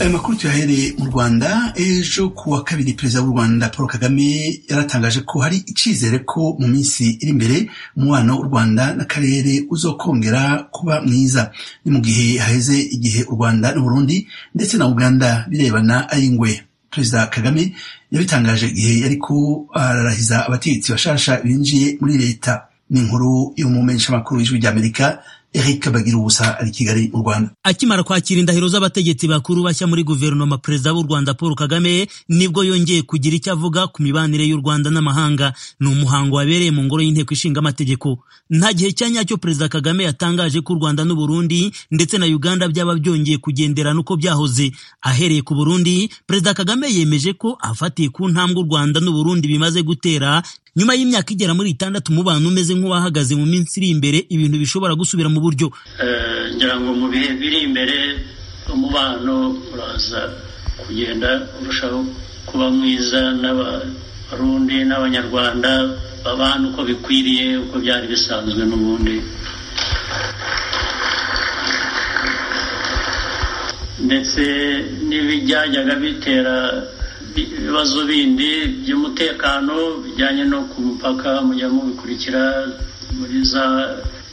ayo makuru tuyahereye mu rwanda ejo ku wa kabiri perezida w'u rwanda paul kagame yaratangaje ko hari icyizere ko mu minsi iri imbere umubano w'u rwanda n'akarere uzokongera kuba mwiza ni mu gihe haheze igihe u rwanda n'uburundi ndetse na uganda birebana ari ingwe perezida kagame yabitangaje igihe yari ko ararahiza abategetsi bashasha binjiye muri leta ni inkuru y'umumenyeshamakuru w'ijwi ry'amerika Eric Bagirubusa ari Kigali mu Rwanda. Akimara kwakira indahiro z'abategetsi bakuru bashya muri guverinoma perezida w'u Rwanda Paul Kagame nibwo yongeye kugira icyo avuga ku mibanire y'u Rwanda n'amahanga. Ni umuhango wabereye mu ngoro y'inteko ishinga amategeko. Nta gihe cya nyacyo perezida Kagame yatangaje ko u Rwanda n'u Burundi ndetse na Uganda byaba byongeye kugendera nuko byahoze. Ahereye ku Burundi, perezida Kagame yemeje ko afatiye ku ntambwe u Rwanda n'u Burundi bimaze gutera nyuma y'imyaka igera muri itandatu mubana umeze nk'uwahagaze mu minsi iri imbere ibintu bishobora gusubira mu buryo ngira ngo mu bihe biri imbere umubano uraza kugenda urushaho kuba mwiza n'abarundi n'abanyarwanda babana uko bikwiriye uko byari bisanzwe n'ubundi ndetse n'ibijyajyaga bitera ibibazo bindi by'umutekano bijyanye no ku mupaka mujya mubikurikira muri za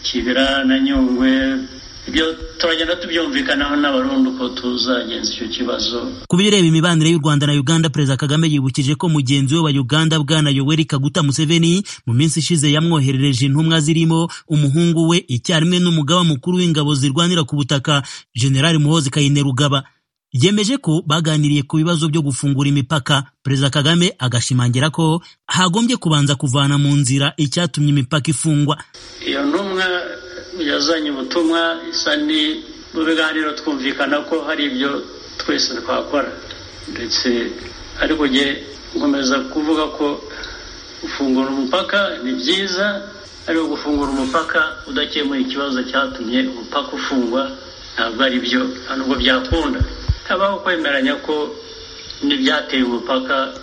kibira na nyungwe ibyo turagenda tubyumvikanaho n'abarundi uko tuzagenza icyo kibazo ku bireba imibanire y'u rwanda na uganda perezida kagame yibukije ko mugenzi we wa uganda bwana yoweri kaguta museveni mu minsi ishize yamwoherereje intumwa zirimo umuhungu we icyarimwe n'umugaba mukuru w'ingabo zirwanira ku butaka generali muhozi kayinerugaba yemeje ko baganiriye ku bibazo byo gufungura imipaka perezida kagame agashimangira ko hagombye kubanza kuvana mu nzira icyatumye imipaka ifungwa iyo ntumwa yazanye ubutumwa isa ni mu biganiro twumvikana ko hari ibyo twese twakora ndetse ariko njye nkomeza kuvuga ko gufungura umupaka ni byiza ariko gufungura umupaka udakemuye ikibazo cyatumye umupaka ufungwa ntabwo ari byo nta nubwo byakunda habaho kwemeranya ko n'ibyateye umupaka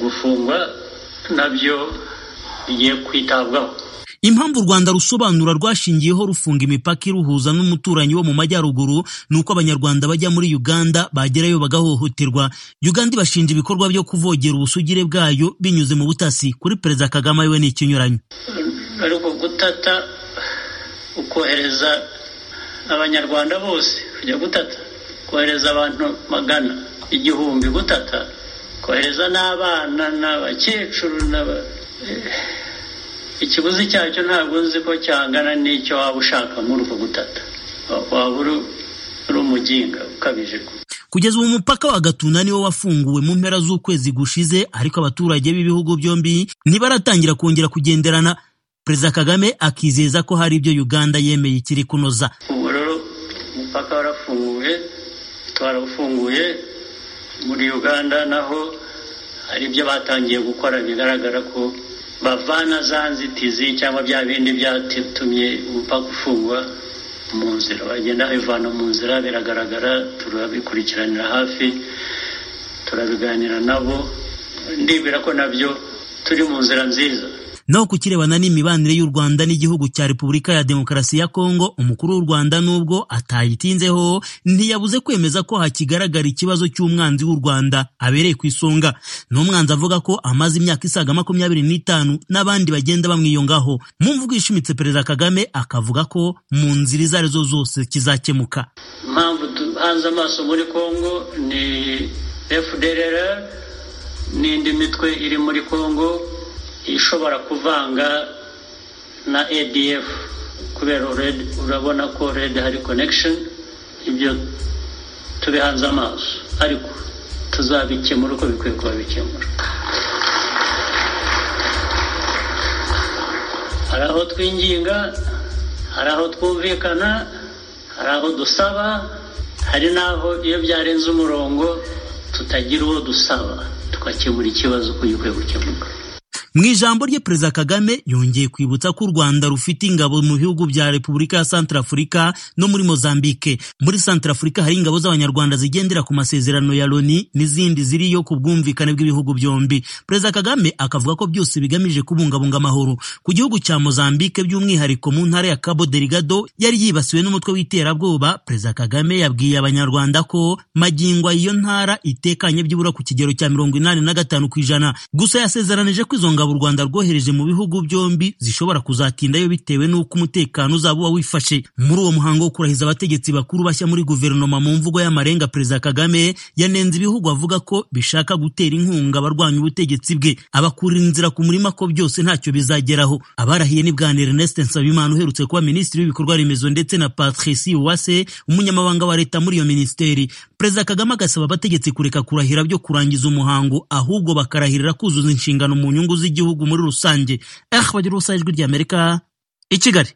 gufungwa nabyo bigiye kwitabwaho impamvu u rwanda rusobanura rwashingiyeho rufunga imipaka iruhuza n'umuturanyi wo mu majyaruguru ni uko abanyarwanda bajya muri uganda bagerayo bagahohoterwa uganda ibashinja ibikorwa byo kuvogera ubusugire bwayo binyuze mu butasi kuri perezida kagame we ni ikinyuranyo ariko gutata ukohereza abanyarwanda bose kujya gutata kohereza abantu magana igihumbi gutata kohereza n'abana n'abakecuru ikiguzi cyacyo ntabwo uzi ko cyangana n'icyo waba ushaka muri uko gutata waba uri umuginga ukabije kugeza ubu umupaka wa gatuna niwo wafunguwe mu mpera z'ukwezi gushize ariko abaturage b'ibihugu byombi ntibaratangira kongera kugenderana perezida kagame akizeza ko hari ibyo uganda yemeye ikiri kunoza ubu rero umupaka warafunguwe twarafunguye muri uganda naho hari ibyo batangiye gukora bigaragara ko bavana za nzitizi cyangwa bya bindi byatumye umupaka ufungwa mu nzira bagenda babivana mu nzira biragaragara turabikurikiranira hafi turabiganira nabo ndibwira ko nabyo turi mu nzira nziza naho ku kirebana n'imibanire y'u Rwanda n'igihugu cya Repubulika ya Demokarasi ya Kongo umukuru w'u Rwanda nubwo atayitinzeho ntiyabuze kwemeza ko hakigaragara ikibazo cy'umwanzi w'u Rwanda abereye ku isonga n'umwanzi avuga ko amaze imyaka isaga makumyabiri n'itanu n'abandi bagenda bamwiyongaho mu mvugo ishimitse Perezida Kagame akavuga ko mu nzira izo arizo zose kizakemuka impamvu duhanze amaso muri Kongo ni FDLR n'indi mitwe iri muri Kongo ishobora kuvanga na ADF kubera urabona ko red hari connection ibyo tubihanze amaso ariko tuzabikemura uko bikwiye kuba bikemura hari aho twinginga hari aho twumvikana hari aho dusaba hari n'aho iyo byarenze umurongo tutagira uwo dusaba tugakemura ikibazo uko gikwiye gukemuka mu ijambo rye perezida kagame yongeye kwibutsa ko u rwanda rufite ingabo mu bihugu bya repubulika ya santarafurika no muri mozambike muri santarafurika hari ingabo z'abanyarwanda zigendera ku masezerano ya loni n'izindi ziriyo ku bwumvikane bw'ibihugu byombi perezida kagame akavuga ko byose bigamije kubungabunga amahoro ku gihugu cya mozambike by'umwihariko mu ntara ya cabo delgado yari yibasiwe n'umutwe w'iterabwoba perezida kagame yabwiye abanyarwanda ko magingo iyo ntara itekanye byibura ku kigero cya mirongo inani na gatanu ku ijana gusa yasezeranije ko izo ngabo u rwanda rwohereje mu bihugu byombi zishobora kuzatindayo bitewe n'uko umutekano uzaba uba wifashe muri uwo muhango wo kurahiza abategetsi bakuru bashya muri guverinoma mu mvugo y'amarenga perezida kagame yanenze ibihugu avuga ko bishaka gutera inkunga abarwanya ubutegetsi bwe abakurira inzira ku murima ko byose ntacyo bizageraho abarahiye ni bwana ernest nsabimana uherutse kuba minisitiri w'ibikorwa remezo ndetse na patrice uwase umunyamabanga wa leta muri iyo minisiteri perezida kagame agasaba abategetsi kureka kurahira byo kurangiza umuhango ahubwo bakarahirira kuzuza inshingano mu nyungu z'igihugu muri rusange eh bagira ubusa ijwi ry'amerika i kigali